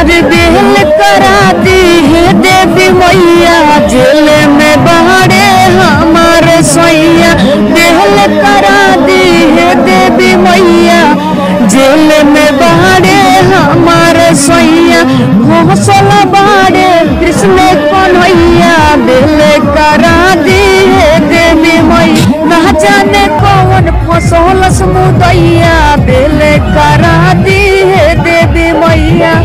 अरे बेल करा दी है देवी मैया जेल में बाड़े हमारे सैया बेल करा दी है देवी मैया जेल में बाड़े हमारे सैया घोसल बाड़े कृष्ण कन्हैया बेल करा दी है देवी मैया ना जाने कौन फसल समुदैया